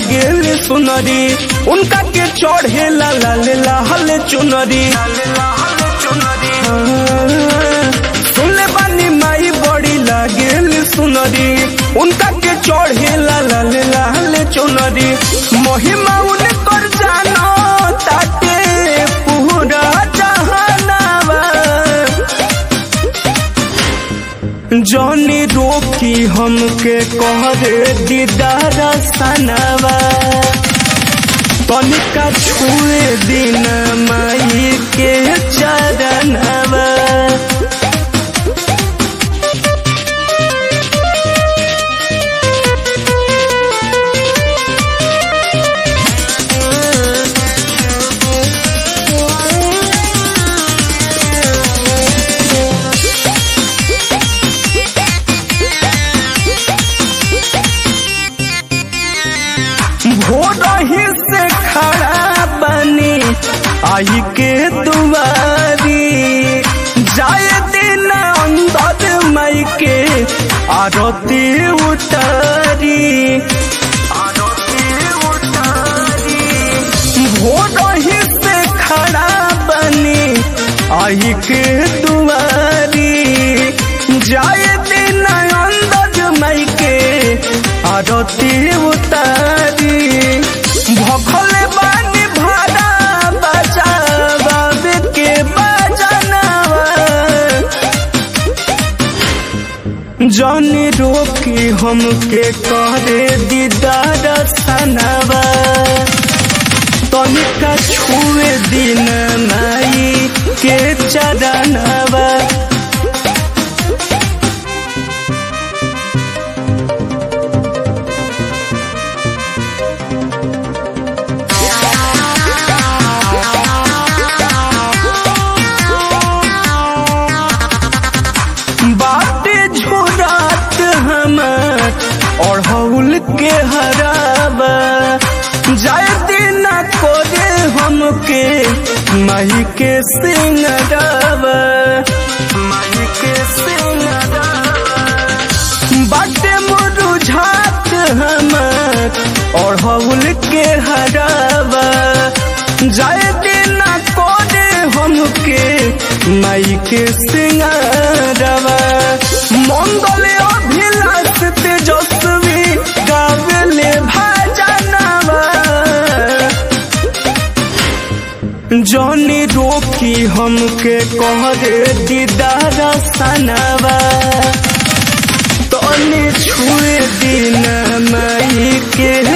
लागेल सुनरी उनका के चढ़े ला लाल लाल चुनरी सुनले बानी माई बड़ी लागेल सुनरी उनका के चढ़े ला लाल लाल चुनरी महिमा उनकर जानो ताटे पूरा जहानावा जौनी रोकी हमके कहरे दीदार सनवा तनिका छुए दिन माई के चरणवा भोरही से खड़ा बनी आई के दुआरी जाए दिन अंदर मई के आरती उतारी आरती उतारी भोरही से खड़ा बनी आई के दुआरी जाए दिन अंदर मई के आरती उतारी भखल बानी भाड़ा बचाव के बजनवा जौनी रोकी हमके करे दीदार सनवा तनिका छुए दिन माई के चरणवा बाटे झोरात हमर अढ़ौल के हराबा जाय दिन कोरे हमके माही के सिंगराबा माही के सिंगराबा बाटे मुरुझात हमर अढ़ौल के हराबा जाय दिन कोरे हमके माई के सिंगारवा मंगल अभिलाष तेजस्वी गावेले भजनवा जौनी रोकी हमके कहरे दीदार सनवा तनी छुए दिन माई के